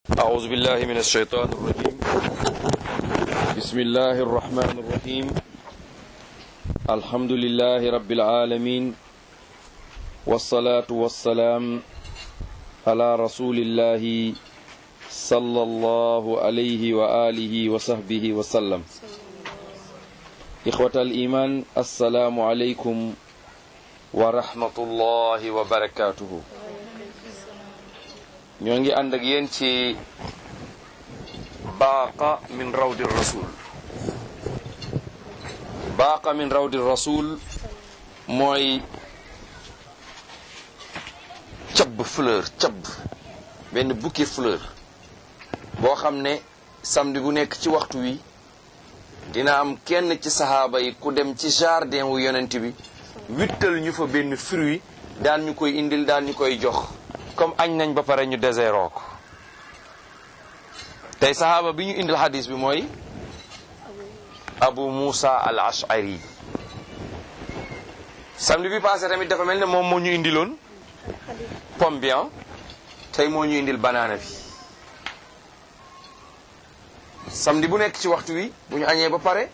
أعوذ بالله من الشيطان الرجيم بسم الله الرحمن الرحيم الحمد لله رب العالمين والصلاة والسلام على رسول الله صلى الله عليه وآله وصحبه وسلم إخوة الإيمان السلام عليكم ورحمة الله وبركاته ñoo ngi ànd ak yéen ci baaqa min rawdi rasul baaqa min rawdi rasul mooy cabb fleur cabb benn bouquet fleur boo xam ne samedi bu nekk ci waxtu wi dina am kenn ci saxaaba yi ku dem ci jardin wu yonent bi wittal ñu fa benn fruit daan ñu koy indil daan ñu koy jox comme añ nañ ba pare ñu déseroo ko tey saxaaba bi ñu indil xadis bi mooy abu musa al ashari samedi bi passé tamit dafa mel ne moom moo ñu indiloon pomme bi tey moo ñu indil banaana bi samedi bu nekk ci waxtu wi bu ñu añee ba pare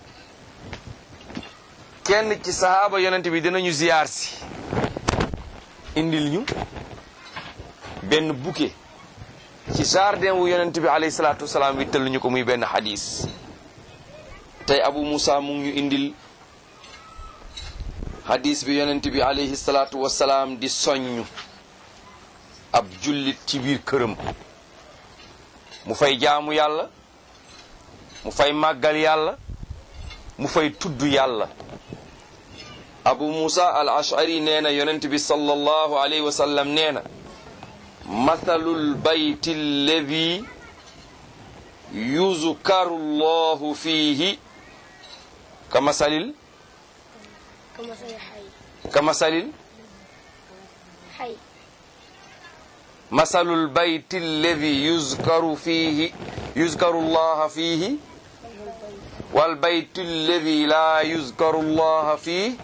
kenn ci saxaaba yonent bi dinañu ziyaar si indil ñu benn bouquet ci jardin wu yonent bi alayhi salaatu wasalaam wittal ñu ko muy benn xadis tey abu musa mu ngi ñu indil xadis bi yonent bi alayhi salaatu wasalaam di soññ ab jullit ci biir këram mu fay jaamu yàlla mu fay màggal yàlla mu fay tudd yàlla abu musa al ashari nee na yonent bi sallallahu alayhi wa sallam nee na mathalul bayti alladi yuzkaru llahu fiihi ka masalil كمثل حي ka masalil حي masalul bayti alladi yuzkaru fiihi yuzkaru llaha fiihi wal bayti alladi laa yuzkaru llaha fiihi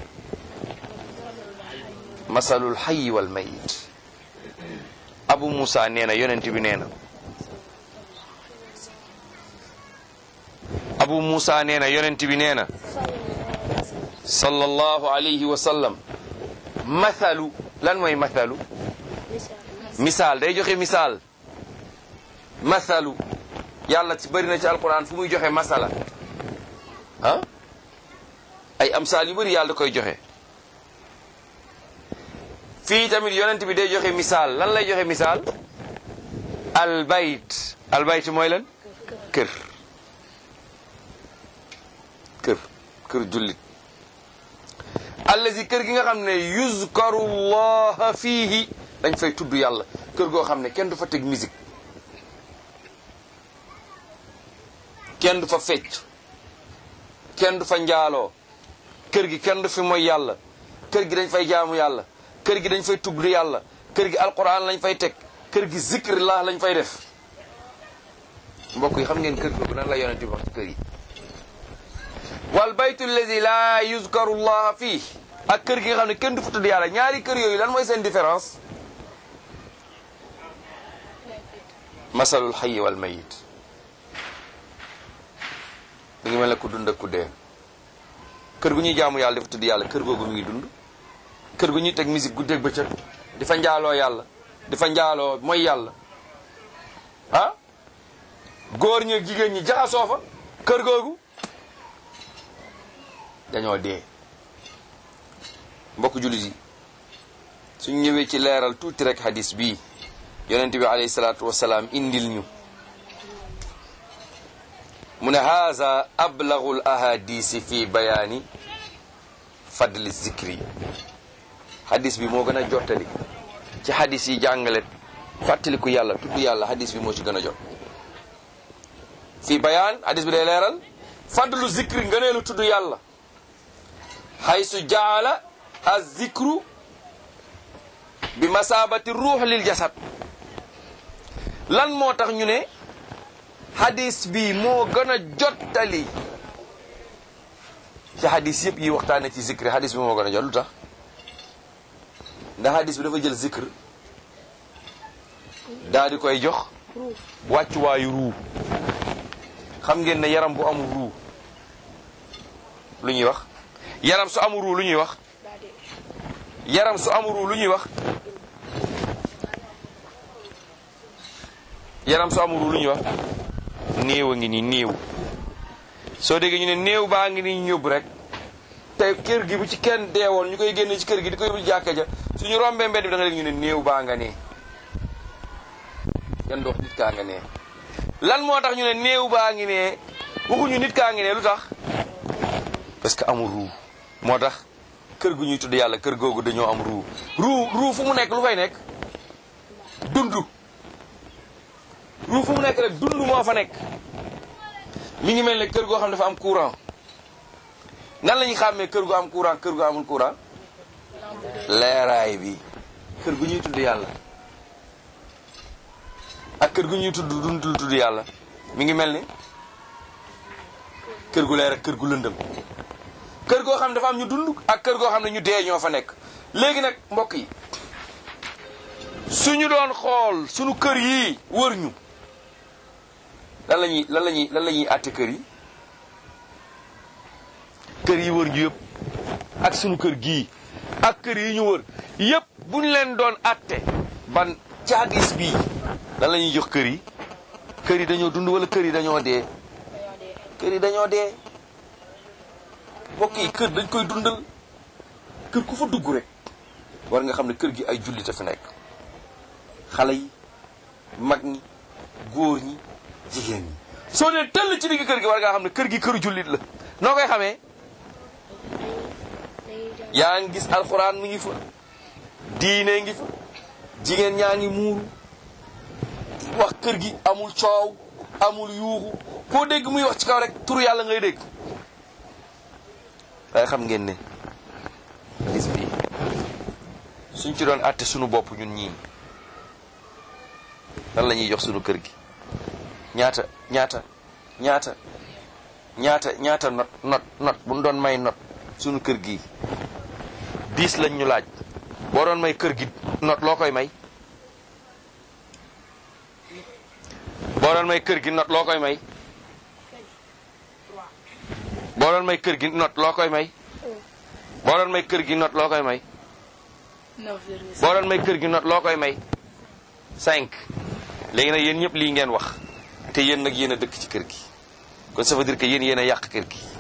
masalul hayyi wal mayit abu musa nee na yonent bi nee na abu musa nee na yonent bi nee na sallallahu alayhi wa sallam mathalu lan mooy mathalu misaal day joxe misaal mathalu yàlla ci bëri na ci alquran fu muy joxe masala ah ay amsaal yu bëri yàlla da koy joxe fii tamit yonent bi day joxe misaal lan lay joxe misaal albayt albayt mooy lan kër kër kër jullit allazi kër gi nga xam ne yuzkaru llaha fiihi dañ fay tudd yàlla kër goo xam ne kenn du fa teg musique kenn du fa fecc kenn du fa njaaloo kër gi kenn du fi mooy yàlla kër gi dañ fay jaamu yàlla kër gi dañ fay tudd yàlla kër gi alquran lañ fay teg kër gi zikrillah lañ fay def mbokk yi xam ngeen kër googu nan la yonent bi wax ci kër yi wal baytu allazi la yuzkaru llaha fii ak kër gi nga xam ne kenn du fa tudd yàlla ñaari kër yooyu lan mooy seen différence masalul hayyi wal mayit mi ngi mel ne ku dund ak ku dee kër gu ñuy jaamu yàlla dafa tudd yàlla kër googu mi ngi dund kër gu ñuy teg musique guddeeg bëccëg di fa njaaloo yàlla di fa njaaloo mooy yàlla ah góor ñi ak jigéen ñi jaxasoo fa kër googu dañoo dee mbokk jullit yi suñ ñëwee ci leeral tuuti rek hadis bii yonent bi alayhi salaatu wasalaam indil ñu mu ne haza ablagu l ahadisi fi bayaani fadli zikri hadis bi moo gën a jottali ci hadis yi jàngale fàttaliku yàlla tudd yàlla hadis bi moo ci gën a jot fii bayaan hadis bi day leeral fadlu zikri ngëneelu tudd yàlla haysu jaala az-zikru bi masabati ruux lil jasad lan moo tax ñu ne hadis bi moo gën a jottali ci hadis yëpp yi waxtaane ci zikri hadis bi moo gën a jot lu tax ndax hadis bi dafa jël zikr daa di koy jox ruu wàccuwaayu ruu xam ngeen ne yaram bu amul ruu lu ñuy wax yaram su amul ruu lu ñuy wax daa dee yaram su amul ruu lu ñuy wax yaram su amul ruu lu ñuy wax néew a ngi nii néew soo déggee ñu ne néew baa ngi nii ñëbb rek te kër gi bu ci kenn deewoon ñu koy génne ci kër gi di ko yóbbu ci jàkka ja suñu rombee mbedd bi da nga dégg ñu ne néew baa nga nee kenn dox nit kaa nga nee lan moo tax ñu ne néew baa ngi nee waxuñu nit kaa ngi nee lu tax parce que amul ruu moo tax kër gu ñuy tudd yàlla kër googu dañoo am ruu ruu ruu fu mu nekk lu fay nekk dund ruu fu mu nekk rek dund moo fa nekk mi ngi mel ne kër goo xam ne dafa am courant nan la ñuy xàmmee kër gu am courant kër gu amul courant leeraay bi kër gu ñuy tudd yàlla ak kër gu ñuy tudd dundul tudd yàlla mi ngi mel ni kër gu leer ak kër gu lëndëm kër goo xam ne dafa am ñu dund ak kër goo xam ne ñu dee ñoo fa nekk léegi nag mbokk yi suñu doon xool suñu kër yi wër ñu lan la ñuy lan la ñuy lan la ñuy àtte kër yi kër yi wër ñu yëpp ak suñu kër gii ak kër yi ñu wër yëpp bu ñu leen doon àtte ban caagis bii lan la ñuy jox kër yi kër yi dañoo dund wala kër yi dañoo dee dañoo dee kër yi dañoo dee mbokk yi kër dañ koy dundal kër ku fa dugg rek war nga xam ne kër gi ay jullit a fi nekk xale yi mag ñi góor ñi jigéen ñi soo dee tëll ci digg kër gi war ngaa xam ne kër gi këru jullit la noo koy xamee dañuy jàng yaa ngi gis alxuraan mi ngi fa diine ngi fa jigéen ñaa ngi muuru wax kër gi amul coow amul yuuxu koo dégg muy wax ci kaw rek turu yàlla ngay dégg waaye xam ngeen ne gis bi suñ ci doon àtte sunu bopp ñun ñii lan la ñuy jox sunu kër gi ñaata ñaata ñaata ñaata ñaata not not not bu ñu doon may not sunu kër gi diis lañ ñu laaj boo doon may kër gi not loo koy may boo doon may kër gi not loo koy may boo doon may kër gi not loo koy may boo doon may kër gi not loo koy may neuf virgule boo doon may kër gi not loo koy may cinq léegi nag yéen ñëpp lii ngeen wax te yéen nag yéen a dëkk ci kër gi kon ça veut dire que yéen yéen a yàq kër gi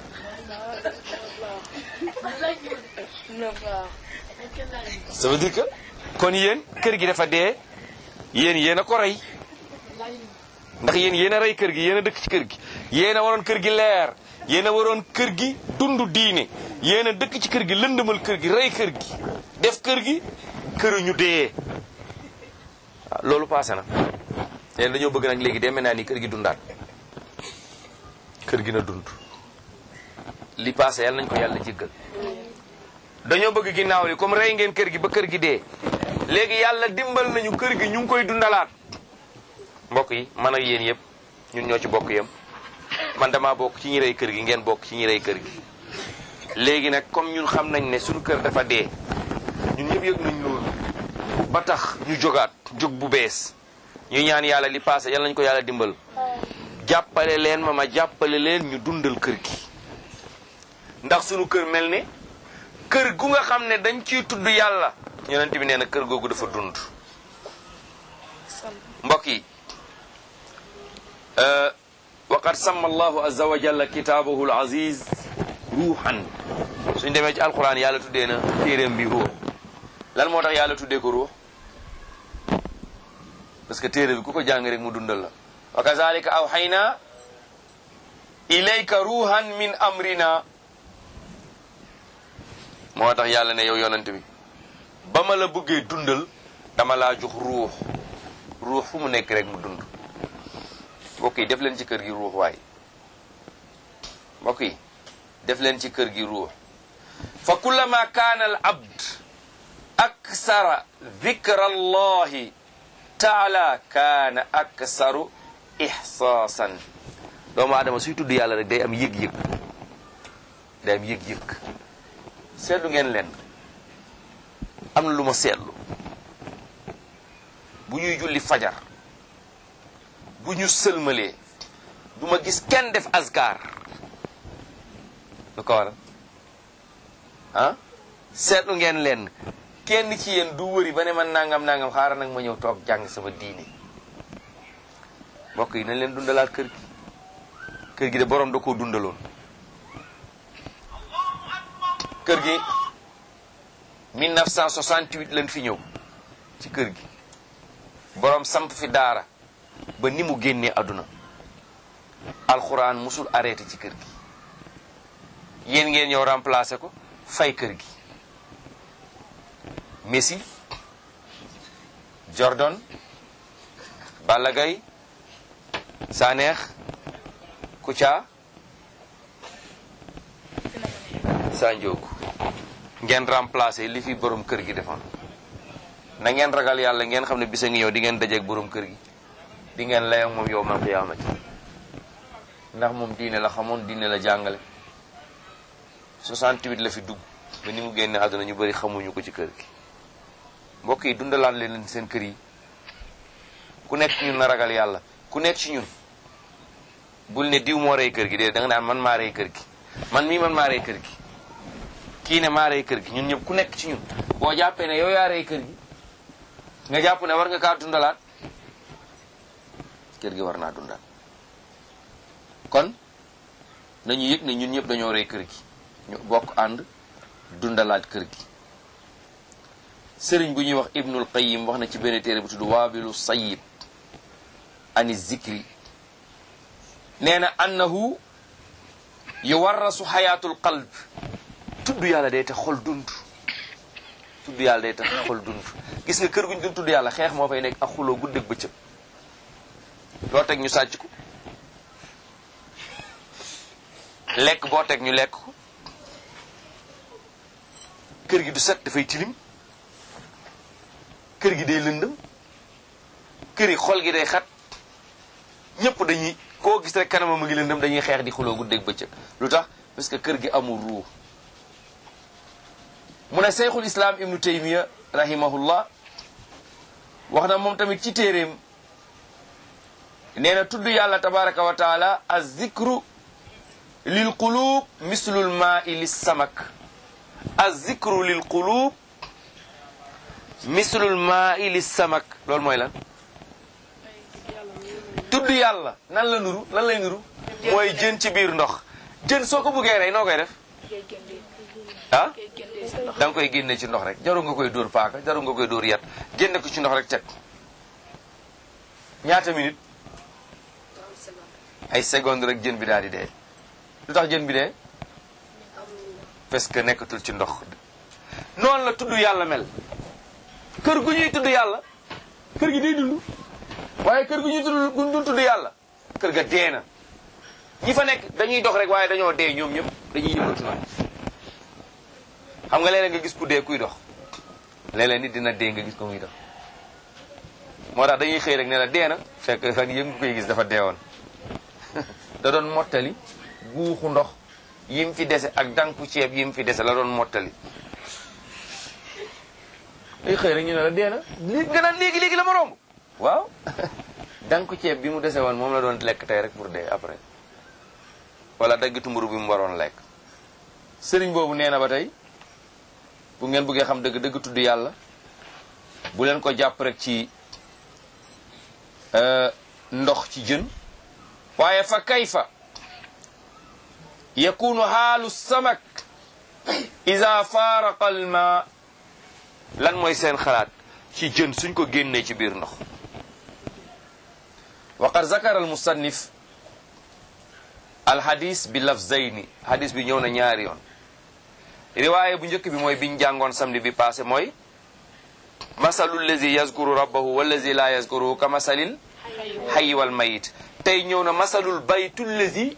neuf waaw ça veut dire que kon yéen kër gi dafa dee yéen yéen a ko rey ndax yéen yéen a rey kër gi yéen a dëkk ci kër gi yéen a waroon kër gi leer yéen a waroon kër gi dund diine yéen a dëkk ci kër gi lëndëmal kër gi rey kër gi def kër gi këru ñu dee waaw loolu passé na leen dañoo bëgg nag léegi demee naa ni kër gi dundaat kër gi na dund li passé yàlla nañ ko yàlla jéggal dañoo bëgg ginnaaw li comme rey ngeen kër gi ba kër gi dee léegi yàlla dimbal nañu kër gi ñu ngi koy dundalaat mbokk yi man ak yéen yëpp ñun ñoo ci bokk yem man dama bokk ci ñi rey kër gi ngeen bokk ci ñi rey kër gi léegi nag comme ñun xam nañ ne suñu kër dafa dee ñun ñëpp yëg nañ loolu ba tax ñu jógaat jóg bu bees ñu ñaan yàlla li passé yàlla nañu ko yàlla dimbal jàppale leen ma ma jàppale leen ñu dundal kër gi ndax suñu kër mel ne kër gu nga xam ne dañ ciy tudd yàlla yonent bi nee na kër googu dafa dund mbokk yi waqad samma allahu azza wa jalla kitaabahu al aziz ruuxan suñ demee ci alquran yàlla tuddee na téeréem bi ruux lan moo tax yàlla tuddee ko ruux parce que téere bi ku ko jàng rek mu dundal la wa kazalika awxayna ilayka ruuhan min amrina moo tax yàlla ne yow yonent bi ba ma la bëggee dundal dama laa jox ruux ruux fu mu nekk rek mu dund mbokk yi def leen ci kër gi ruux waay mbokk yi def leen ci kër gi ruux fa kullama kaana al abd aksara dhikra allahi taala kaana aksaru ihsaasan doomu aadama suy tudd yàlla rek day am yëg-yëg day am yëg-yëg seetlu ngeen leen am na lu ma seetlu bu ñuy julli fajar bu ñu sëlmalee du ma gis kenn def askar lu ko waral ah seetlu ngeen leen kenn ci yéen du wëri ba ne man nangam nangam xaaral nag ma ñëw toog jàng sama diine mbokk yi nañ leen dundalaat kër gi kër gi de borom da koo dundaloon kër gi 1968 lañ fi ñëw ci kër gi borom samp fi daara ba ni mu génnee àdduna alxuraan musul arrêté ci kër gi yéen ngeen ñëw remplacé ko fay kër gi Messi Jordan Balla Gaye Saneex Kouthia Sanjoogu ngeen remplacé li fi borom kër gi defoon na ngeen ragal yàlla ngeen xam ne bisa ngi ñëw di ngeen dajeeg borom kër gi di ngeen lay ak moom yow mal qiyaamati ndax moom diine la xamoon diine la jàngale 68 la fi dugg ba ni mu génne àdduna ñu bëri xamuñu ko ci kër gi mbokk yi dundalaat leen seen kër yi ku nekk ci ñun na ragal yàlla ku nekk ci ñun bul ne diw moo rey kër gi de da nga naan man maa rey kër gi man mii man maa rey kër gi kii ne maa rey kër gi ñun ñëpp ku nekk ci ñun boo jàppee ne yow yaa rey kër gi nga jàpp ne war nga kaa dundalaat kër gi war naa dundal kon nañu yëg ne ñun ñëpp dañoo rey kër gi ñu bokk ànd dundalaat kër gi sëriñ bu ñuy wax ibnul qayim wax na ci benn téere bu tudd waabilu sayib ani zikri nee na annahu yuwarrasu xayaatul qalb tudd yàlla day tax xol dund tudd yàlla day tax xol dund gis nga kër guñ dund tudd yàlla xeex moo fay nekk ak xuloo guddeeg bëccëg loo teg ñu sàcc ko lekk boo teg ñu lekk ko kër gi du set dafay tilim kër gi day lëndëm kër yi xol gi day xat ñëpp dañuy koo gis rek kanamam a ngi lëndëm dañuy xeex di xuloo guddeeg bëccëg lu tax parce que kër gi amul ruu mu ne seyxul islam ibnu taymiya rahimahullah wax na moom tamit ci téeréem nee na tudd yàlla tabaraka wa taala az-zikru lil qulub mislul maa'i lis samak az-zikru lil qulub mislul maa'i lis samak loolu mooy lan tudd yàlla nan la nuru lan lay nuru mooy jën ci biir ndox jën soo ko buggee rey noo koy def ah da nga koy génne ci ndox rek jaru nga koy dóor paaka jaru nga koy dóor yat génne ko ci ndox rek teg ñaata minute ay seconde rek jën bi daal di dee lu tax jën bi dee parce que nekkatul ci ndox noonu la tudd yàlla mel kër gu ñuy tudd yàlla kër gi day dund waaye kër gu ñuy tudd gu dul tudd yàlla kër ga dee na ñi fa nekk dañuy dox rek waaye dañoo dee ñoom ñëpp dañuy yëngatu noonu xam nga léeg-léeg nga gis ku dee kuy dox léeg-léeg nit dina dee nga gis ko muy dox moo tax dañuy xëy rek ne la dee na fekk fan yëpp nga koy gis dafa deewoon da doon mottali guuxu ndox yim fi dese ak danku ceeb yim fi dese la doon mottali day xëy rek ñu ne la dee na lii nga naan léegi léegi la ma romb waaw danku ceeb bi mu dese woon moom la doon lekk tey rek pour dee après wala daggitu mburu bi mu waroon lekk sëriñ boobu nee na ba tey bu ngeen bëggee xam dëgg dëgg tudd yàlla bu leen ko jàpp rek ci ndox ci jën waaye fa kayfa yakunu xaalu samak ida faaraqa alma lan mooy seen xalaat ci jën suñ ko génnee ci biir ndox wa qad zakara almusannif alhadis bi lafzayni hadis bi ñëw na ñaari yoon riwaaye bu njëkk bi mooy biñ jàngoon samedi bi passé mooy masalu lazi yazkuru rabbahu wallazi la yazkuruhu ka masalil hayyi wal mayit tey ñëw na masalul baytu lazi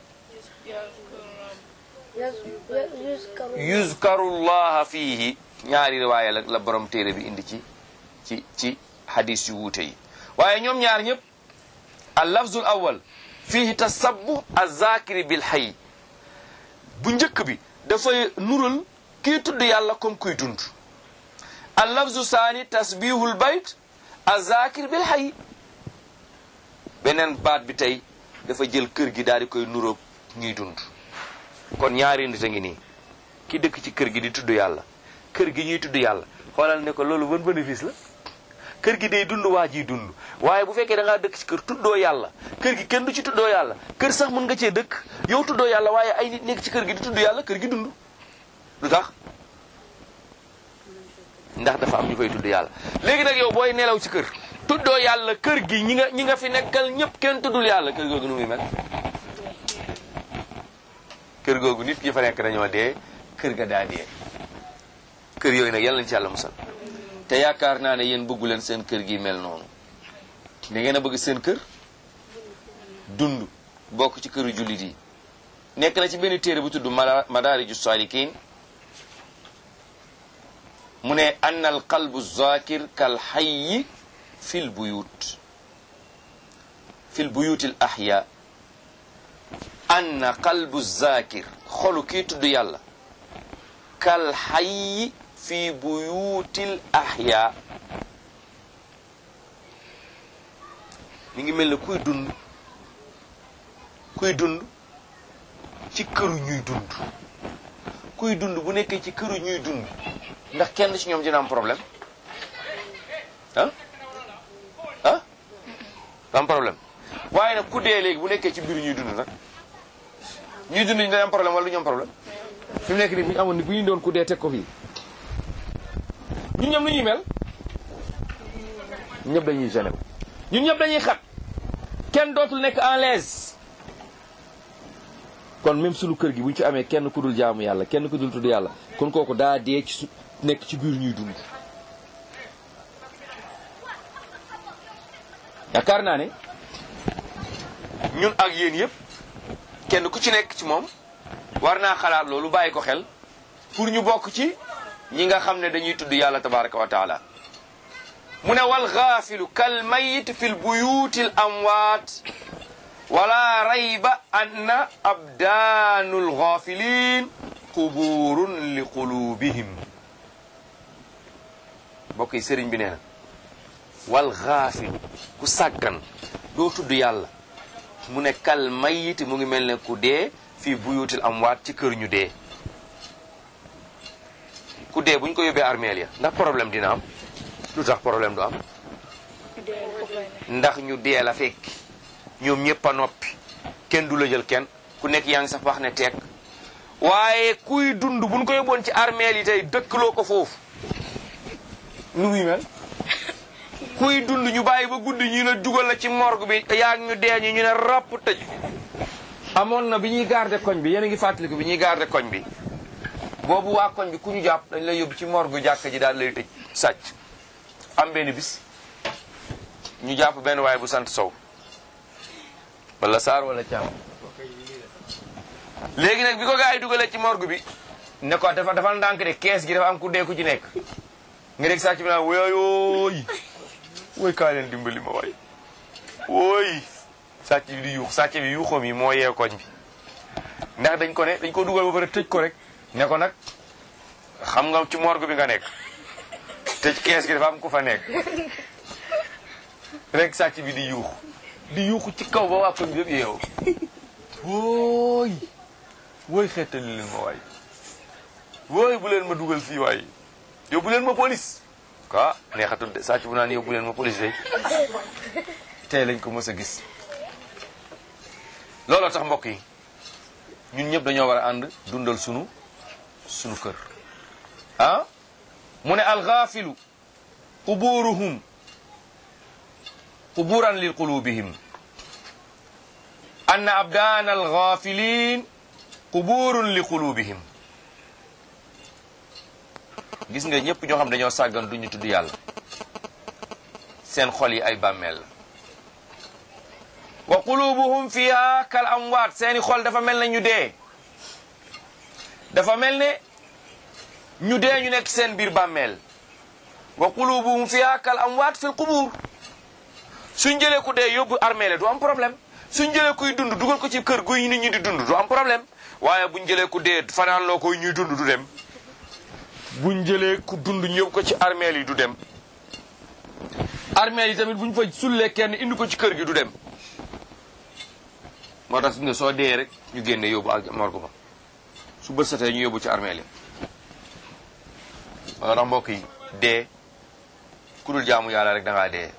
yuzkaru llaha fiihi ñaari riwaaye la la borom téere bi indi ci ci ci hadis yu wuute yi waaye ñoom ñaar ñëpp al lafzul awal fiihi tasabbu azakiri bil hayy bu njëkk bi dafay nural kii tudd yàlla comme kuy dund al lafzu saani tasbihul bayt azakir bil hayy beneen baat bi tey dafa jël kër gi daal di koy nuróog ñuy dund kon ñaari nit a ngi nii ki dëkk ci kër gi di tudd yàlla kër gi ñuy tudd yàlla xoolal ne ko loolu ban bénéfice la kër gi day dund waa jiy dund waaye bu fekkee da ngaa dëkk ci kër tuddoo yàlla kër gi kenn du ci tuddoo yàlla kër sax mën nga cee dëkk yow tuddoo yàlla waaye ay nit nekk ci kër gi di tudd yàlla kër gi dund lu tax ndax dafa am ñu fay tudd yàlla léegi nag yow booy nelaw ci kër tuddoo yàlla kër gi ñi nga ñi nga fi nekkal ñëpp kenn tuddul yàlla kër googu nu muy mel kër googu nit ñi fa nekk dañoo dee kër ga daa dee kër yooyu nag yàlla nañ ci yàlla musal te yaakaar naa ne yéen bëggu leen seen kër gi mel noonu da ngeen a bëgg seen kër dund bokk ci këru jullit yi nekk na ci benn téere bu tudd madaariju saalikin mu ne ann al qalbu zakir kal hayyi fil buyut fil buyuti l ahya ann qalbu zakir xolu kii tudd yàlla kal hayyi fi buyutil ahya mi ngi mel ne kuy dund kuy dund ci këru ñuy dund kuy dund bu nekkee ci këru ñuy dund ndax kenn ci ñoom dina am problème ah ah am problème waaye nag ku dee léegi bu nekkee ci biir ñuy dund nag ñuy dund ñu dañ am problème wala du ñu am problème fi mu nekk nii bu ñu amoon ni bu ñu doon ku dee teg ko fii ñun ñoom lu ñuy mel ñëpp dañuy gêné wu ñun ñëpp dañuy xat kenn dootul nekk en l'aise kon même sunu kër gi bu ñu ci amee kenn ku dul jaamu yàlla kenn ku dul tudd yàlla kon kooku daa dee ci su nekk ci biir ñuy dund yaakaar naa ne ñun ak yéen yëpp kenn ku ci nekk ci moom war naa xalaat loolu bàyyi ko xel pour ñu bokk ci ñi nga xam ne dañuy tudd yàlla tabaraka wa taala mu ne wal gaafilu kal mayit fi l buyuti l amwaat wala rayba anna abdaanu l gaafilin quburun li qulubihim mbokk yi sëriñ bi nee na wal gaafilu ku sàggan doo tudd yàlla mu ne kal mayit mu ngi mel ne ku dee fii buyutil amwaat ci kër ñu dee ku dee bu ñu ko yóbbee armeel ya ndax problème dina am lu tax problème du am ndax ñu dee la fekk ñoom ñëpp a noppi kenn du la jël kenn ku nekk yaa ngi sax wax ne teeg waaye kuy dund bu ñu ko yóbboon ci armeel yi tey dëkkaloo ko foofu nu muy mel kuy dund ñu bàyyi ba guddi ñu ne dugal la ci morgue bi yaa ngi ñu dee ñu ñu ne ràpp tëj amoon na bi ñuy garder koñ bi yéen a ngi fàttaliku bi ñuy garder koñ bi boobu waa koñ bi ku ñu jàpp dañ lay yóbbu ci morgue jàkka ji daal lay tëj sàcc am benn bis ñu jàpp benn waay bu sant sow wala saar wala caam léegi nag bi ko gaa yi dugalee ci morgue bi ne ko dafa dafa ndànk de kees gi dafa am ku dee ku ci nekk nga dégg sàcc bi naan wooyooy wooy kaa leen dimbali ma waay wooy sàcc bi di yuux sàcc bi yuuxoom yi moo yee koñ bi ndax dañ ko ne dañ ko dugal ba pare tëj ko rek ne ko nag xam nga ci morgue bi nga nekk tëj kees gi dafa am ku fa nekk rek sàcc bi di yuux di yuuxu ci kaw ba waa koñ bi yëpp yeewu wooy wooy xeetali leen ma waay wooy bu leen ma dugal fii waay yóbbu leen ma police quoi neexatul de sàcc bu naan yóbbu leen ma police day tey lañ ko mës a gis looloo tax mbokk yi ñun ñëpp dañoo war a ànd dundal sunu sunu kër ah mu ne alxaafilu quburuhum quburan li qulubihim anna abdaan alxaafilin quburun li qulubihim gis nga ñëpp ñoo xam dañoo sàggan duñu tudd yàlla seen xol yi ay bàmmeel la wa qulubuhum fiha kal amwaat seeni xol dafa mel ne ñu dee dafa mel ne ñu dee ñu nekk seen biir bàmmeel wa qulubuhum fiha kal amwaat fil qubur suñ jëlee ku dee yóbbu armeele du am problème suñ jëlee kuy dund dugal ko ci kër guy nit ñi di dund du am problème waaye buñ jëlee ku dee fanaan loo koy ñuy dund du dem buñ jëlee ku dund ñu yóbbu ko ci armeel yi du dem armeel yi tamit buñ fa sullee kenn indi ko ci kër gi du dem moo tax nga soo dee rek ñu génne yóbbu ak morgue ba su bët setee ñu yóbbu ci armeel yi moo tax mbokk yi dee ku dul jaamu yàlla rek da ngaa dee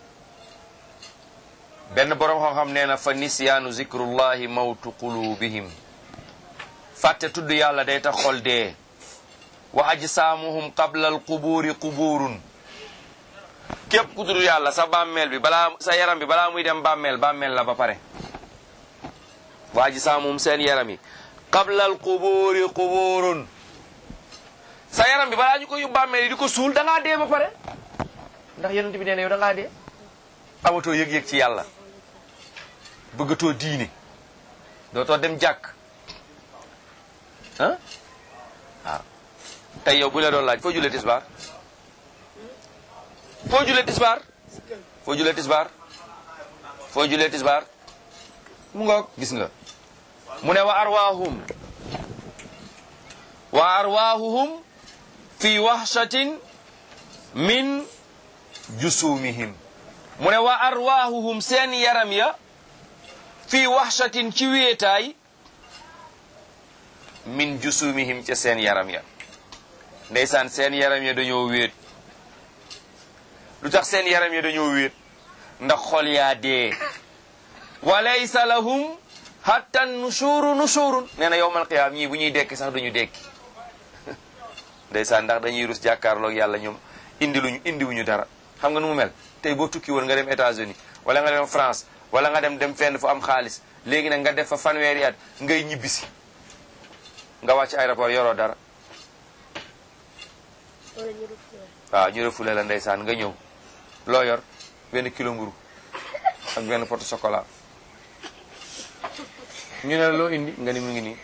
benn borom xam-xam nee na fa nisyaanu zikrullahi mawtu qulubihim fàtte tudd yàlla day tax xol dee wa ajsaamuhum qabla al qubuuri qubuurun képp ku tudd yàlla sa bàmmeel bi balaa sa yaram bi balaa muy dem bàmmeel bàmmeel la ba pare wa ajsaamuhum seen yaram yi qabla al qubuuri qubuurun sa yaram bi balaa ñu ko yóbbu bàmmeel yi di ko suul da ngaa dee ba pare ndax yonent bi nee na yow da ngaa dee amatoo yëg-yëg ci yàlla bëggatoo diine dootoo dem jàkk ah waaw tey yow bu la doon laaj foo julee tisbaar foo julee tisbaar foo julee tisbaar foo julee tisbaar mu ngoog gis nga mu ne wa arwaahum wa arwaahuhum fi wahshatin min jusumihim mu ne wa arwaahuhum seen yaram ya fi wahshatin ci wéetaay min jusumihim ca seen yaram ya ndeysaan seen yaram ya dañoo wéet lu tax seen yaram ya dañoo wéet ndax xol yaa dee wa laysa lahum hatta nushuru nushurun nee na yowmal qiyaam ñii bu ñuy dekki sax duñu dekki ndeysaan ndax dañuy rus jàkkaarloog yàlla ñoom indi luñu indi wuñu dara xam nga nu mu mel tey boo tukki woon nga dem États-Unis wala nga dem France wala nga dem dem fenn fu am xaalis léegi nag nga def fa fanweeri at ngay ñibbisi nga wàcc aéroport yoroo dara waaw ñu refule la ndeysaan nga ñëw loo yor benn kilo mburu ak benn pot chocolat ñu ne la loo indi nga ni mu ngi nii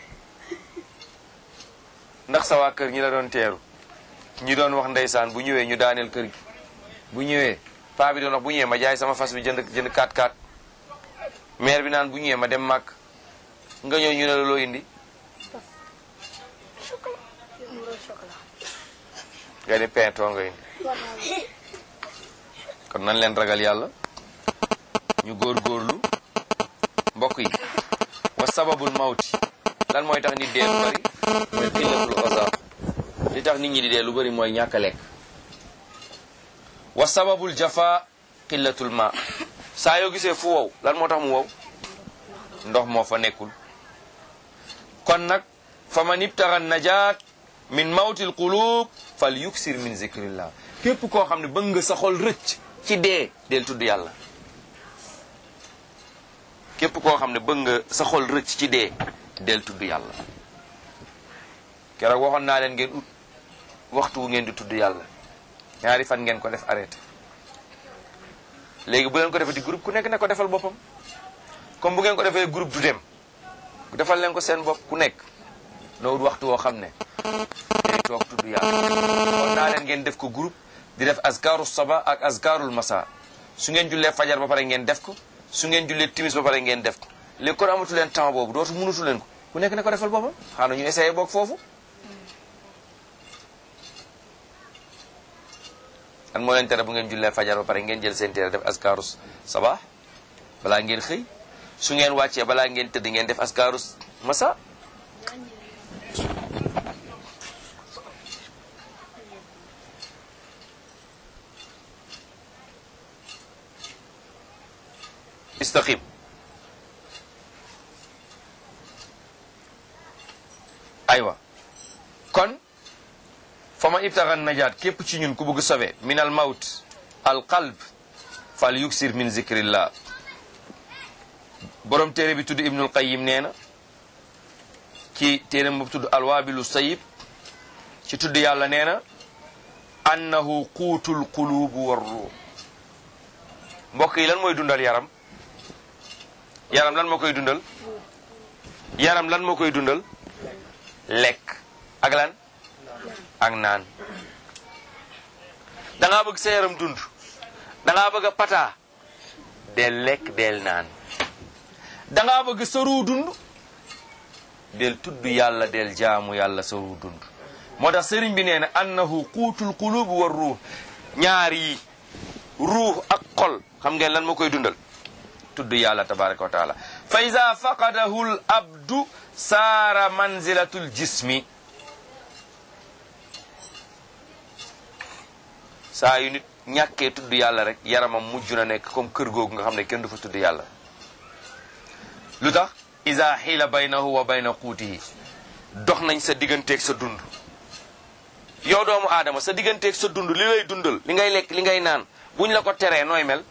ndax sa waa kër ñi la doon teeru ñi doon wax ndeysaan bu ñëwee ñu daaneel kër gi bu ñëwee paa bi doon wax bu ñëwee ma jaay sama fas bi jënd jënd 4-4 maire bi naan bu ñëwee ma dem màkk nga ñëw ñu ne la loo indi nga ni pintoo nga indi kon nañ leen ragal yàlla ñu góorgóorlu mbokk yi wa sababul mawti lan mooy tax nit dee lu bari mooy xillatul osa li tax nit ñi di dee lu bari mooy ñàkk a lekk wa sababul jafa xillatul ma saa yoo gisee fu wow lan moo tax mu wow ndox moo fa nekkul kon nag fa man ibtaxa najaat min mawtil qulub fal yuksir min zikrillah képp koo xam ne bëgg nga sa xol rëcc ci dee del tudd yàlla képp koo xam ne bëgg nga sa xol rëcc ci dee del tudd yàlla keroog waxoon naa leen ngeen ut waxtu wu ngeen di tudd yàlla ñaari fan ngeen ko def arrêté léegi bu leen ko defee di groupe ku nekk ne ko defal boppam comme bu ngeen ko defee groupe du dem defal leen ko seen bopp ku nekk na ut waxtu woo xam ne day toog tudd yàlla waxoon naa leen ngeen def ko groupe di def azkaru saba ak azkarul masa su ngeen jullee fajar ba pare ngeen def ko su ngeen jullee timis ba pare ngeen def ko léegi kon amatu leen temps boobu dootu mënutu leen ko ku nekk ne ko defal boppam xanaa ñu essayé boog foofu an moo leen tere bu ngeen jullee fajar ba pare ngeen jël seen téere def askaru sabah balaa ngeen xëy su ngeen wàccee balaa ngeen tëdd ngeen def askaru masa istaqim aywa kon fa man ibtaxa najaat képp ci ñun ku bëgg sobe min al mawt al qalb fal yuksir min zikrillah borom téere bi tudd ibnul qayim nee na ci téere bu tudd alwaabilu sayib ci tudd yàlla nee na annahu quutul qulubu war ruux mbokk yi lan mooy dundal yaram yaram lan moo koy dundal yaram lan moo koy dundal lekk ak lan ak naan da ngaa bëgg sa yaram dund da ngaa bëgg a pata del lekk del naan da ngaa bëgg sa ruu dund del tudd yàlla del jaamu yàlla sa ruu dund moo tax sëriñ bi nee na annahu quutul qulub war ruux ñaar yi ruux ak xol xam ngeen lan moo koy dundal tudd yàlla tabaraka wa taala fa ida faqadahu l abdu saara manzilatul jismi saa yu nit ñàkkee tudd yàlla rek yaramam mujj na nekk comme kër googu nga xam ne kenn du fa tudd yàlla lu tax isa xiila baynahu wa bayna quutihi dox nañ sa digganteeg sa dund yow doomu aadama sa digganteeg sa dund li lay dundal li ngay lekk li ngay naan buñ la ko teree nooy mel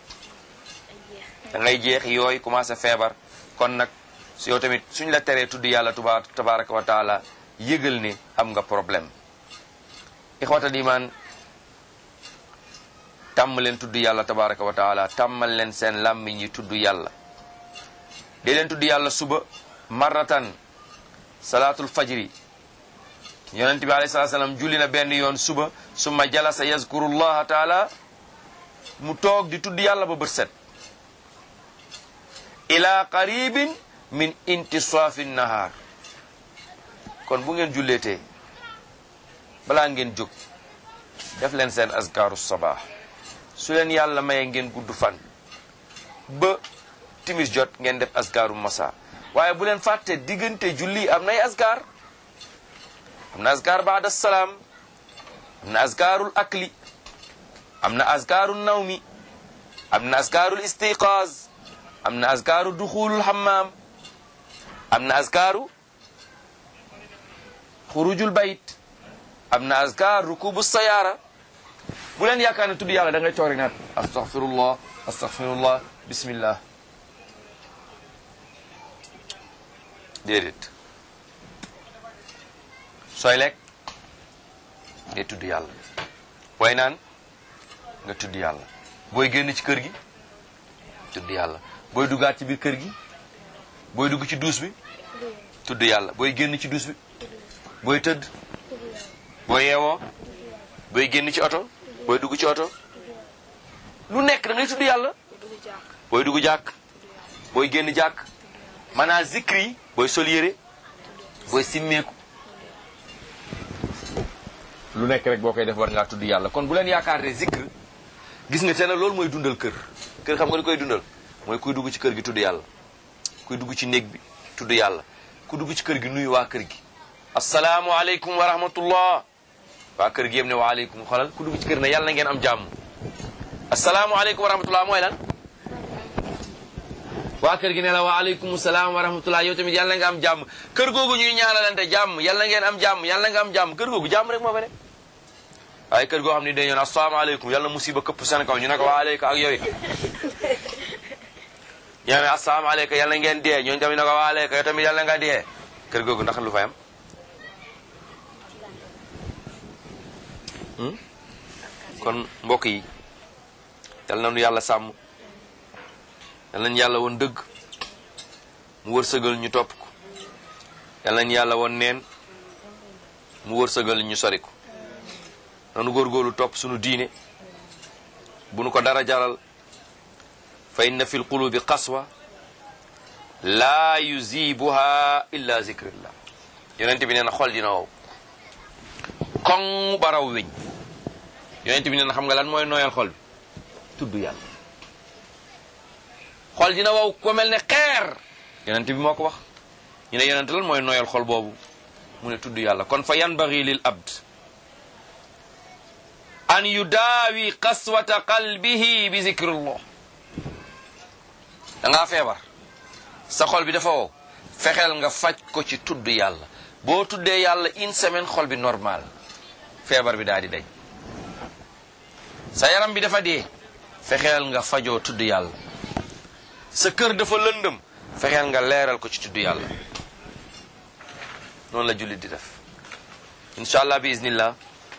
da ngay jeex yooyu commencé feebar kon nag su yow tamit suñ la teree tudd yàlla tuba tabaraka wa taala yëgal ne am nga problème ixwatal iman tàmm leen tudd yàlla tabaraka wa taala tàmmal leen seen làmmiñ yi tudd yàlla dee leen tudd yàlla suba marratan salaatul fajri yonent bi alayhi salaatu salaam julli na benn yoon suba summa jalasa yazkurullaha taala mu toog di tudd yàlla ba bët set ila qaribin min intisaafi nahaar kon bu ngeen julleetee balaa ngeen jóg def leen seen azkaaru sabah su leen yàlla maye ngeen gudd fan ba timis jot ngeen def azkaaru masa waaye bu leen fàtte diggante julli am nay azkar am na azkar baada salaam am na azkarul akli am na azkarul nawmi am na azkarul istiqaaz am na azkaru duxulul hammam am na azkaru xurujul bayt am na azkar rukubu sayaara bu leen yaakaar ne tudd yàlla da ngay toog rek naat astaghfirullah astaghfirullah bismillah déedéet sooy lekk ngay tudd yàlla booy naan nga tudd yàlla booy génn ci kër gi tudd yàlla booy duggaat ci biir kër gi booy dugg ci duus bi tudd yàlla booy génn ci duus bi booy tëdd booy yeewoo booy génn ci oto booy dugg ci oto lu nekk da ngay tudd yàlla booy dugg jàkk booy génn jàkk maanaam zikri yi booy sol yére booy simmeeku lu nekk rek boo koy def war ngaa tudd yàlla kon bu leen yaakaar ne zikr gis nga te ne loolu mooy dundal kër kër xam nga li koy dundal mooy kuy dugg ci kër gi tudd yàlla kuy dugg ci néeg bi tudd yàlla ku dugg ci kër gi nuyu waa kër gi asalaamualeykum wa rahmatullah waa kër gi yëpp ne waaleykum xolal ku dugg ci kër ne yàlla na ngeen am jàmm asalaamualeykum wa rahmatullah mooy lan waa kër gi ne la waaleykum salaam wa rahmatullah yow tamit yàlla nga am jàmm kër googu ñuy ñaanalante jàmm yàlla ngeen am jàmm yàlla nga am jàmm kër googu jàmm rek moo fa ne waaye kër goo xam ne dañu ne asalaamaaleykum yàlla musiba këpp seen kaw ñu ne ko waaleykum ak yow it ñoo ne asalaamaaleykum yàlla ngeen dee ñooñu tamit ne ko waaleykum yow tamit yàlla nga dee kër googu ndax lu fay am kon mbokk yi yal na nu yàlla sàmm yal nañu yàlla woon dëgg mu wërsëgal ñu topp ko yal nañu yàlla woon neen mu wërsëgal ñu sori ko nanu góorgóorlu topp sunu diine bu nu ko dara jaral fa inna fi lqulubi qaswa laa yuzibuha illa zikrillah yonent bi nee na xol dina wow koŋ baraw weñ yonent bi nee na xam nga lan mooy nooyal xol bi tudd yàlla xol dina wow ko mel ne xeer yonent bi moo ko wax ñu ne yonent lan mooy nooyal xol boobu mu ne tudd yàlla kon fa yanbaghi lil abd an yudaawi qaswata qalbihi bi zikrillah da ngaa feebar sa xol bi dafa wow fexeel nga faj ko ci tudd yàlla boo tuddee yàlla une semaine xol bi normal feebar bi daal di dañ sa yaram bi dafa dee fexeel nga fajoo tudd yàlla sa kër dafa lëndëm fexeel nga leeral ko ci tudd yàlla noonu la jullit di def incha allah bi iznillah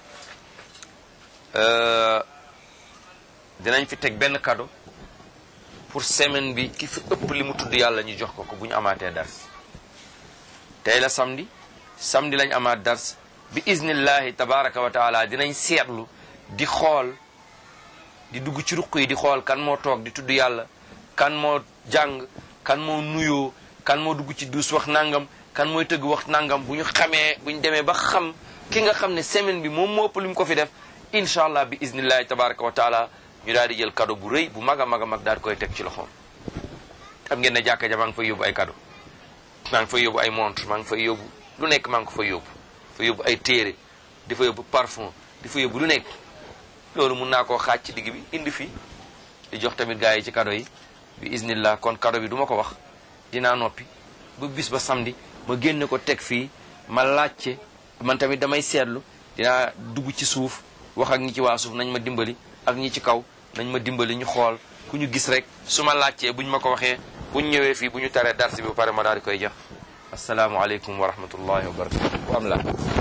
dinañ fi teg benn cadeau pour semaine bi ki fi ëpp li mu tudd yàlla ñu jox ko ko bu ñu amaatee dars tey la samedi samedi lañ amaat dars bi iznillahi tabaraka wa taala dinañ seetlu di xool di dugg ci ruq yi di xool kan moo toog di tudd yàlla kan moo jàng kan moo nuyoo kan moo dugg ci duus wax nangam kan mooy tëgg wax nangam bu ñu xamee bu ñu demee ba xam ki nga xam ne semaine bi moom moo ëpp li mu ko fi def incha allah bi iznillahi tabaraka wa taala ñu daal di jël cadeau bu rëy bu mag a mag a mag daal di koy teg ci loxoom xam ngeen ne jàkka ja maa ngi fay yóbbu ay cadeau maa ngi fay yóbbu ay montre maa ngi fay yóbbu lu nekk maa ngi ko fay yóbbu fa yóbbu ay téere di fa yóbbu parfum di fa yóbbu lu nekk loolu mun naa koo xaaj ci digg bi indi fii di jox tamit gars yi ci cadeau yi bi isnillah kon cadeau bi du ma ko wax dinaa noppi ba bis ba samedi ma génne ko teg fii ma laajte man tamit damay seetlu dinaa dugg ci suuf wax ak ñi ci waa suuf nañ ma dimbali ak ñi ci kaw nañ ma dimbali ñu xool ku ñu gis rek su ma laajtee buñ ma ko waxee buñ ñëwee fii bu ñu taree darsi bi ba pare ma daal di koy jox asalaamualeykum wa rahmatullahi wa barakatu am la